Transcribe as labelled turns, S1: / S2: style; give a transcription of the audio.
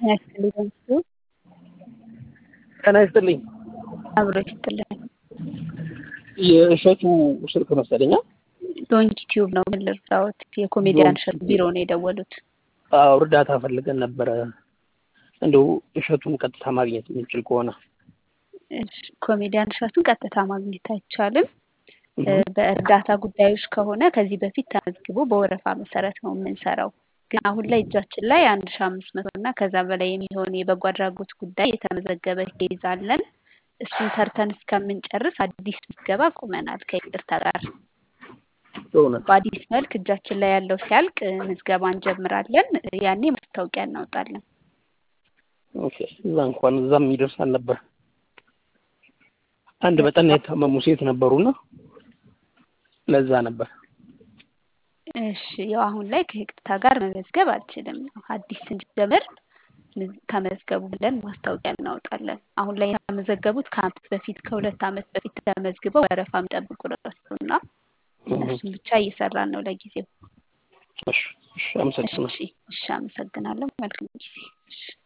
S1: ጤና ይስጥልኝ በምስሉ
S2: ጤና ይስጥልኝ።
S1: አብሮ ይስጥልኝ።
S2: የእሸቱ ስልክ መሰለኛ።
S1: ዶንኪ ቲዩብ ነው። ምን ልርዳዎት? የኮሜዲያን እሸቱ ቢሮ ነው የደወሉት።
S2: አዎ እርዳታ ፈልገን ነበረ። እንደው እሸቱን ቀጥታ ማግኘት የምንችል ከሆነ
S1: እሺ፣ ኮሜዲያን እሸቱን ቀጥታ ማግኘት አይቻልም። በእርዳታ ጉዳዮች ከሆነ ከዚህ በፊት ተመዝግቦ በወረፋ መሰረት ነው የምንሰራው። ግን አሁን ላይ እጃችን ላይ አንድ ሺ አምስት መቶ እና ከዛ በላይ የሚሆን የበጎ አድራጎት ጉዳይ የተመዘገበ ኬዝ አለን። እሱን ሰርተን እስከምንጨርስ አዲስ ምዝገባ ቁመናል ከይቅርታ ጋር።
S2: በእውነት
S1: በአዲስ መልክ እጃችን ላይ ያለው ሲያልቅ ምዝገባ እንጀምራለን። ያኔ ማስታወቂያ እናወጣለን።
S2: ኦኬ፣ እዛ እንኳን እዛም ይደርሳል ነበር። አንድ በጠና የታመሙ ሴት ነበሩና ለዛ ነበር።
S1: እሺ ያው አሁን ላይ ከይቅርታ ጋር መመዝገብ አልችልም። አዲስ ስንጀምር ተመዝገቡ ብለን ማስታወቂያ እናወጣለን። አሁን ላይ የተመዘገቡት ከአመት በፊት ከሁለት አመት በፊት ተመዝግበው ወረፋ የሚጠብቁ እና እነሱም ብቻ እየሰራን ነው ለጊዜው።
S2: እሺ፣ እሺ፣ አመሰግናለሁ።
S1: እሺ፣ እሺ፣ አመሰግናለሁ። መልካም ጊዜ። እሺ